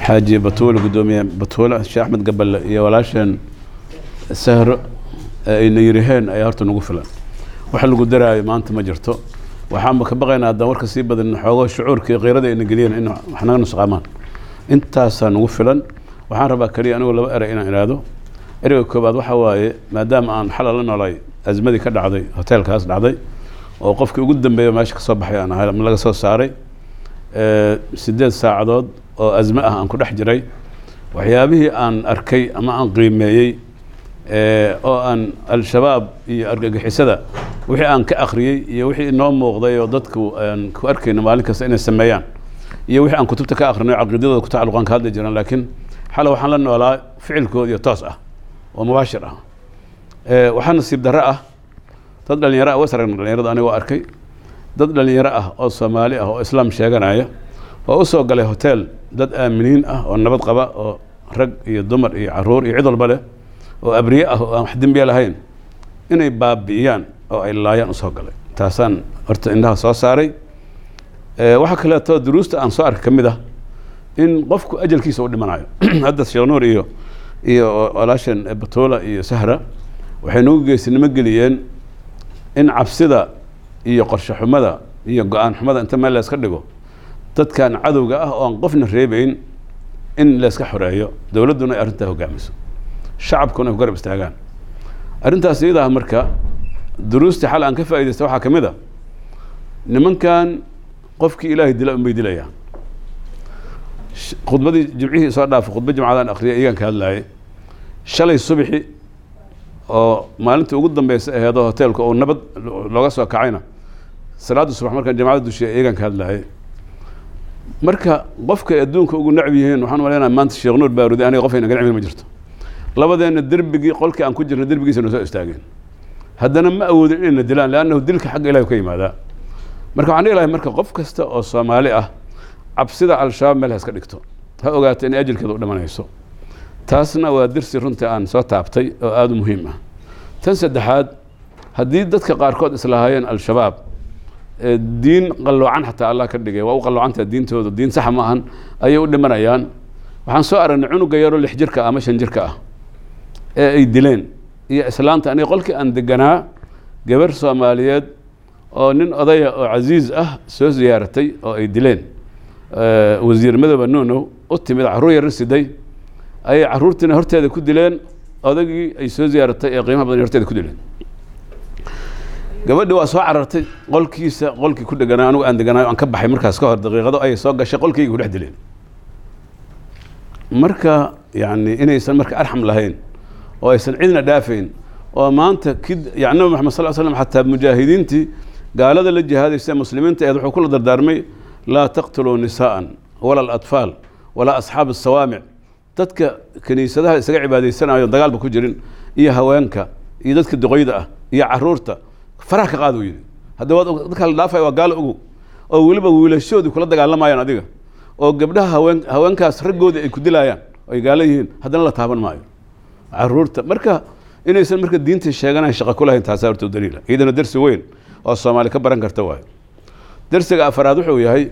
xaaji batuule guddoomiye batuule sheekh axmed gaballe iyo walaasheen sahro ayna yiriheen ayaa horta nagu filan wax lagu daraayo maanta ma jirto waxaanba ka baqaynaa haddaan warka sii badan xoogo shucuurka iyo qiirada ayna geliyeen in wax naga nusqaamaan intaasaa nagu filan waxaan rabaa keliya anigu laba erey inaan idhaahdo ereyga koobaad waxaa waaye maadaama aan xalal la noolay azmadii ka dhacday hoteelkaas dhacday oo qofkii ugu dambeeya meesha kasoo baxay aan ahay laga soo saaray sideed saacadood oo azme ah aan ku dhex jiray waxyaabihii aan arkay ama aan qiimeeyey oo aan al-shabaab iyo argagixisada wixii aan ka akhriyey iyo wixii inoo muuqday oo dadku aan ku arkayno maalin kasta inay sameeyaan iyo wixii aan kutubta ka akrinay caqiidadooda ku tacalluqaan ka hadli jiraan laakiin xale waxaan la noolaa ficilkood iyo toos ah oo mubaashir ah waxaa nasiib darro ah dad dhalinyaro ah was aragna dhalinyarada aniga waa arkay dad dhalinyaro ah oo soomaali ah oo islaam sheeganaya oo u soo galay hotel dad aaminiin ah oo nabad qaba oo rag iyo dumar iyo caruur iyo cid walba leh oo abriye ah oo aan wax dembiya lahayn inay baabi'iyaan oo ay laayaan usoo galay taasaan horta indhaha soo saaray waxaa kaleeto duruusta aan soo arkay ka mid ah in qofku ajalkiisa u dhimanayo hadda sheekh nuur iyo iyo walaashan batuula iyo sahra waxay nagu geesinimo geliyeen in cabsida iyo qorshe xumada iyo go-aan xumada inta meel layska dhigo dadkan cadowga ah oo aan qofna reebeyn in layska xoreeyo dowladduna ay arrintaa hogaamiso shacabkuna ay ku garab istaagaan arrintaas iyada ah marka duruustii xal aan ka faa'iidaysta waxaa ka mid a nimankan qofkii ilaahay dila unbay dilayaan khudbadii jimcihii soo dhaafo khudba jimcadaan akhriyay iyagaan ka hadlaayay shalay subixi oo maalintii ugu dambeysa aheedoo hoteelka oo nabad looga soo kacayna salaadda subax markaan jamacada dushiya iyagaan ka hadlaayay marka qofkay adduunka ugu necb yihiin waxaan maleynaha maanta sheekh nuur baarudi aniga qof ayna ga necbin ma jirto labadeenna derbigii qolkii aan ku jirna derbigiisa na soo istaageen haddana ma awoodin inayna dilaan leannahu dilka xagga ilahi ka yimaadaa marka waxaan dhihi lahay marka qof kasta oo soomaali ah cabsida al-shabaab meel ha iska dhigto ha ogaato inay ajalkeeda u dhimanayso taasna waa dirsi runtii aan soo taabtay oo aada u muhiim ah tan saddexaad haddii dadka qaarkood islahaayeen al-shabaab diin qalloocan xataa allah ka dhigay waa u qalloocantaha diintooda diin saxa ma ahan ayay u dhimanayaan waxaan soo aragnay cunuga yaroo lix jirka ah ama shan jirka ah ee ay dileen iyo islaanta aniga qolkii aan deganaa gabar soomaaliyeed oo nin odaya oo casiiz ah soo ziyaaratay oo ay dileen wasiir madooba nuunow u timid carruur yar siday ayay carruurtiina horteeda ku dileen odagii ay soo ziyaaratay ee qiimaha badan horteeda ku dileen gabadhi waa soo carartay qolkiisa qolkii ku deganaa anigu aan deganaayo aan ka baxay markaas ka hor daqiiqado ayay soo gashay qolkayga ku dhex dileen marka yani inaysan marka arxam lahayn oo aysan cidna dhaafayn oo maanta kid yani nabi maxamed sal slam xataa mujaahidiintii gaalada la jihaadaysa muslimiinta eed wuxuu kula dardaarmay laa taqtuluu nisaa'an wala alatfaal walaa asxaab asawaamic dadka kiniisadaha isaga cibaadaysanayo dagaalba ku jirin iyo haweenka iyo dadka duqoyda ah iyo caruurta faraha ka qaad uu yidhi hadda waad dadka la dhaafaya waa gaalo ogow oo weliba wiilashoodii kula dagaalamayaan adiga oo gabdhaha haween haweenkaas raggoodii ay ku dilayaan ay gaalo yihiin haddana la taaban maayo caruurta marka inaysan marka diintii sheeganayn shaqo ku lahayn taasaa horta daliila iyadana dersi weyn oo soomaali ka baran karta waayo dersiga afaraad wuxuu yahay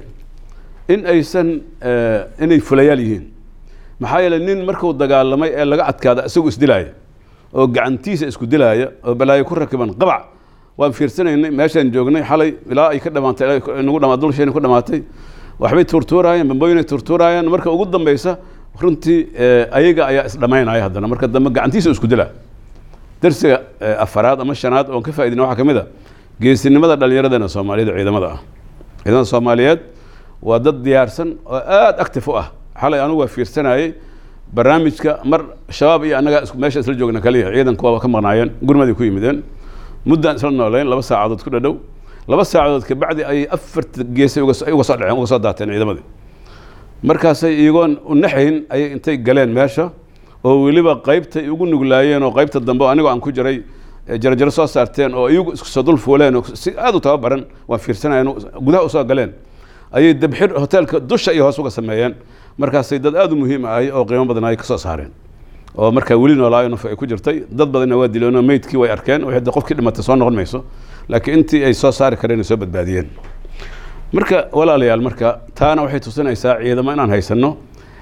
in aysan inay fulayaal yihiin maxaa yeeley nin markuu dagaalamay ee laga adkaada isagu isdilaaya oo gacantiisa isku dilaaya oo balaayo ku rakiban qabac waan fiirsanaynay meeshaan joognay xalay ilaa ay ka dhamaantay nagu dhama dulshayna ku dhamaatay waxbay tuurtuuraayeen bambooyinay tuurtuuraayeen marka ugu dambeysa runtii ayaga ayaa isdhamaynaya haddana marka dambe gacantiisa isku dilaa dersiga afaraad ama shanaad oon ka faaidina waxaa ka mid a geesinimada dhallinyaradeenna soomaaliyada ciidamada ah ciidamada soomaaliyeed waa dad diyaarsan oo aada active u ah xalay anugu waa fiirsanayey barnaamijka mar shabaab iyo annagaa meesha isla joogna kaliya ciidanku waaba ka maqnaayeen gurmadii ku yimideen muddaan isla nooleyn laba saacadood ku dhadhow laba saacadood kabacdi ayay afarta geesay uga soo dhaceen uga soo daateen ciidamadii markaasay iyagoon u naxayn ayay intay galeen meesha oo weliba qaybtay ugu nuglaayeen oo qaybta dambe anigoo aan ku jiray jarajaro soo saarteen oo iyagu isku soo dul fuuleen oo si aada u tababaran waan fiirsanayen gudaha usoo galeen ayay dabxir hoteelka dusha iyo hoos uga sameeyeen markaasay dad aada u muhiim ahay oo qiimo badan ay ka soo saareen oo markaa weli noolaayo naf ay ku jirtay dad badanna waa dileenoo meydkii way arkeen waxay de qofkii dhimatay soo noqon mayso laakiin intii ay soo saari kareen ay soo badbaadiyeen marka walaalayaal marka taana waxay tusinaysaa ciidamo inaan haysanno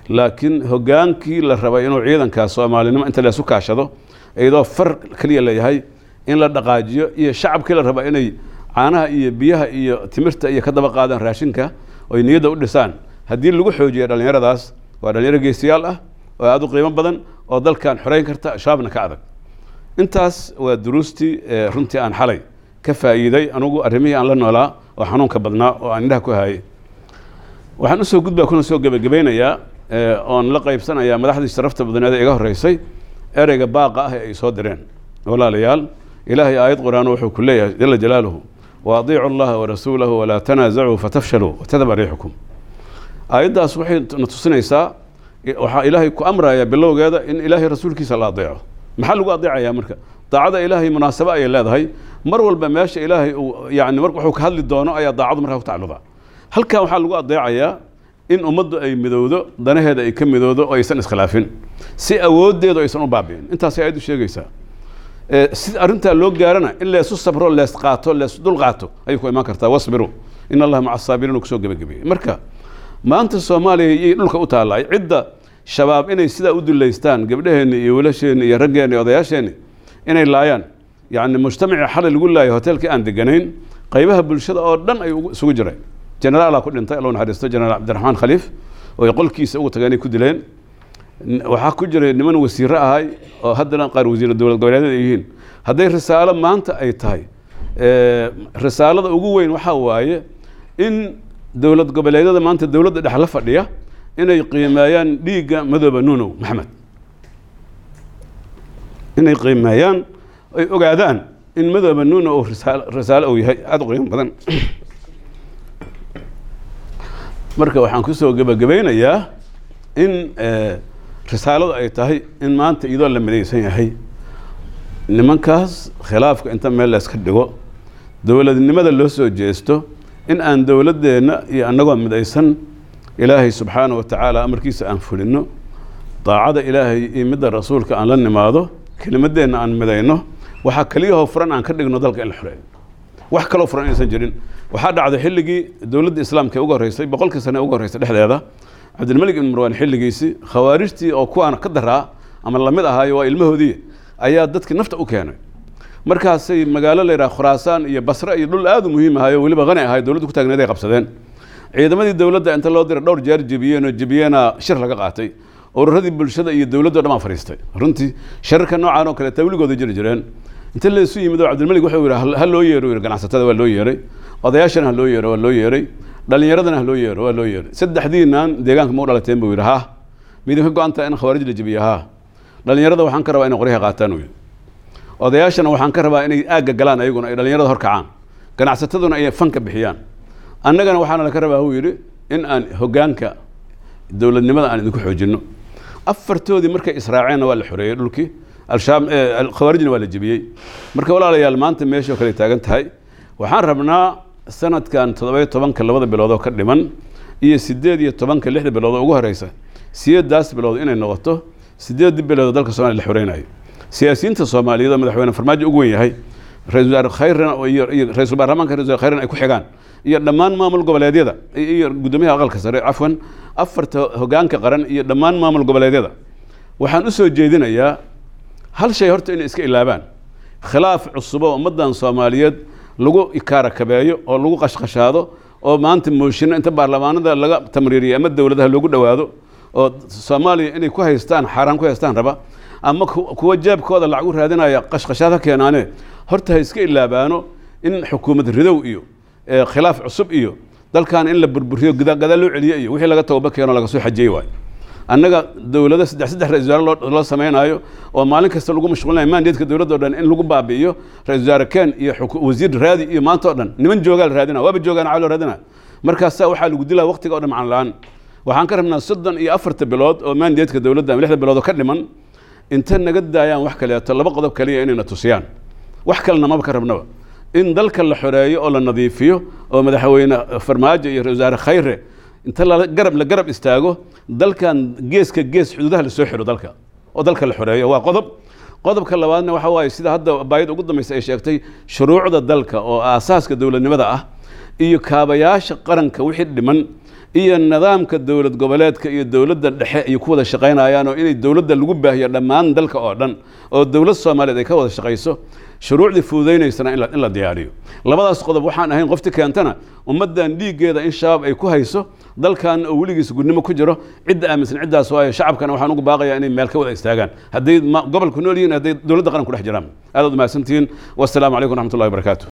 laakiin hogaankii la rabay inuu ciidankaas soomaalinimo inta leesu kaashado iyadoo far keliya leeyahay in la dhaqaajiyo iyo shacabkii la raba inay caanaha iyo biyaha iyo timirta iyo ka daba qaadaan raashinka oy niyadda u dhisaan haddii lagu xoojiya dhallinyaradaas waa dhalinyaro geesiyaal ah oo aada u qiimo badan oo dalkan xoreyn karta shabaabna ka adag intaas waa duruustii runtii aan xalay ka faa'iiday anugu arrimihii aan la noolaa oo xanuunka badnaa oo aan indhaha ku hayay waxaan usoo gudbaa kuna soo gebagabaynayaa oon la qaybsanayaa madaxdii sharafta badneed ee iga horreysay ereyga baaqa ah ee ay soo direen walaalayaal ilaahay aayad qur-aan wuxuu ku leeyahay jala jalaaluhu wa adiicu allaha warasuulahu walaa tanaasacuu fatafshaluu watadaba riixukum aayaddaas waxay na tusinaysaa waxaa ilaahay ku amraya bilowgeeda in ilaahay rasuulkiisa la adeeco maxaa lagu adeecayaa marka daacada ilaahay munaasabo ayay leedahay mar walba meesha ilaahay uu yani mar wuxuu ka hadli doono ayaa daacadu markaa ku tacalluda halkan waxaa lagu adeecayaa in ummaddu ay midowdo danaheeda ay ka midowdo oo aysan iskhilaafin si awooddeedu aysan u baabi'in intaasay aayaddu sheegaysaa si arrintaa loo gaarana in leesu sabro lees qaato lees dul qaato ayay ku imaan kartaa wasbiru in allaha maca asaabiriin uu kusoo gebagabeeyey marka maanta soomaaliya iyay dhulka u taallay cidda shabaab inay sidaa u dullaystaan gabdhaheenni iyo wiilasheenni iyo raggeenni iyo odayaasheenni inay laayaan yacni mujtamacii xalay lagu laayay hoteelkii aan deganayn qaybaha bulshada oo dhan ay isugu jireen generaalaa ku dhintay allow naxariisto generaal cabdiraxmaan khaliif oo ay qolkiisa ugu tageen ay ku dileen waxaa ku jiray niman wasiiro ahay oo haddana qaar wasiiro dowlad goboleedyada ay yihiin hadday risaalo maanta ay tahay risaalada ugu weyn waxaa waaye in dowlad goboleedyada maanta dowladda dhex la fadhiya inay qiimeeyaan dhiigga madooba nuunow maxamed inay qiimeeyaan ay ogaadaan in madooba nuunow uu risaal risaalo uu yahay aada u qiimo badan marka waxaan kusoo gebagabaynayaa in risaaladu ay tahay in maanta iyadoo la midaysan yahay nimankaas khilaafka inta meel layska dhigo dowladnimada loo soo jeesto in aan dowladdeenna iyo annagoo midaysan ilaahay subxaana wa tacaala amarkiisa aan fulino daacada ilaahay iyo midda rasuulka aan la nimaado kelimadeenna aan midayno waxaa keliyahoo furan aan ka dhigno dalka in la xoreeyo wax kaloo furan inaysan jirin waxaa dhacday xilligii dowladda islaamka ee ugu horreysay boqolkii sane ee ugu horreysay dhexdeeda cabdilmalik ibn marwaan xilligiisii khawaarijtii oo kuwaana ka daraa ama lamid ahaayo waa ilmahoodii ayaa dadkii nafta u keenay markaasay magaalo la yidhaha khuraasaan iyo basre iyo dhul aada u muhiim ahayo weliba hani ahay dowladdu ku taagneed ay qabsadeen ciidamadii dowladda inta loo diray dhowr jeer jebiyeen oo jebiyeena shir laga qaatay ururadii bulshada iyo dowladdo dhan baa fadhiistay runtii shararka noocaan oo kale tawligooda jiri jireen inta laysu yimid oo cabdilmalik wuxuu yidhi ha loo yeero yidhi ganacsatada waa loo yeeray odayaashana ha loo yeero waa loo yeeray dhalinyaradana ha loo yeero waa loo yeeray saddexdiinaan deegaanka mau dhalateen buu yidhi ha midinka go-anta in khawaarij la jebiyo ha dhalinyarada waxaan ka rabaa inay qoryaha qaataan uu yidhi odayaashana waxaan ka rabaa inay aagga galaan ayaguna ay dhalinyarada hor kacaan ganacsataduna ay fanka bixiyaan annagana waxaana laka rabaa uu yidhi in aan hoggaanka dowladnimada aan idinku xoojinno afartoodii markay israaceenna waa la xoreeyey dhulkii alshaam khawaarijna waa la jebiyey marka walaalayaal maanta meeshoo kale taagan tahay waxaan rabnaa sanadkan toddoba iyo tobanka labada bilood oo ka dhiman iyo sideed iyo tobanka lixda bilood oo ugu horeysa sideedaas bilood inay noqoto sideedii bilood oo dalka somalia la xoreynayo siyaasiyiinta soomaaliyeed oo madaxweyne farmaajo ugu wen yahay ra-isul wasaare khayrna iyo ra-isul baarlamaanka ra-isul wasaare khayrna ay ku xigaan iyo dhammaan maamul goboleedyada iyo guddoomiyaha aqalka sare cafwan afarta hoggaanka qaran iyo dhammaan maamul goboleedyada waxaan u soo jeedinayaa hal shay horta inay iska ilaabaan khilaaf cusubo ummaddan soomaaliyeed lagu ikaarakabeeyo oo lagu qashqashaado oo maanta mooshinno inta baarlamaanada laga tamriiriyo ama dowladaha loogu dhowaado oo soomaaliya inay ku haystaan xaaraan ku haystaan raba ama kuwa jeebkooda lacag u raadinaya qashqashaad ha keenaane horta ha iska ilaabaano in xukuumad ridow iyo khilaaf cusub iyo dalkan in la burburiyo gadaal loo celiyo iyo wixii laga tooba keeno laga soo xajiyey waayo annaga dowlado saddex saddex ra-isul wasaare loo samaynayo oo maalin kasta lagu mashquulinayo mandatka dowladda o dhan in lagu baabi'iyo ra-isul wasaare ken iyo wasiir raadi iyo maanta o dhan niman joogaa la raadina waaba joogaan caa loo raadina markaasaa waxaa lagu dilaa waqtiga o dhan macaan la-aan waxaan ka rabnaa soddon iyo afarta bilood oo mandatka dowladda ama lixda bilood oo ka dhiman inta naga daayaan wax kaleeto laba qodob kaliya inayna tusiyaan wax kalena maba ka rabnaba in dalka la xoreeyo oo la nadiifiyo oo madaxweyne farmaajo iyo ra-isul wasaare khayre inta la garab la garab istaago dalkan geeska gees xuduudaha lasoo xiro dalka oo dalka la xoreeyo waa qodob qodobka labaadna waxa waaye sida hadda baayid ugu dambaysa ay sheegtay shuruucda dalka oo aasaaska dowladnimada ah iyo kaabayaasha qaranka wixii dhiman iyo nidaamka dowlad goboleedka iyo dowladda dhexe ay ku wada shaqaynayaan oo inay dowladda lagu baahiyo dhammaan dalka oo dhan oo dowlad soomaaliyeed ay ka wada shaqayso shuruucdii fududaynaysana in la, in la diyaariyo labadaas qodob waxaan ahayn qofti keentana ummaddan dhiiggeeda in shabaab ay ku hayso dalkan oo weligiis gudnimo ku jiro cidda aaminsan ciddaas waayo shacabkana waxaan ugu baaqayaa inay meel ka wada istaagaan hadday ma- gobolku nool yihiin hadday dowladda qaran ku dhex jiraan aadaad umahadsantihiin wassalaamu calaykum waraxmat ullahi wabarakaatu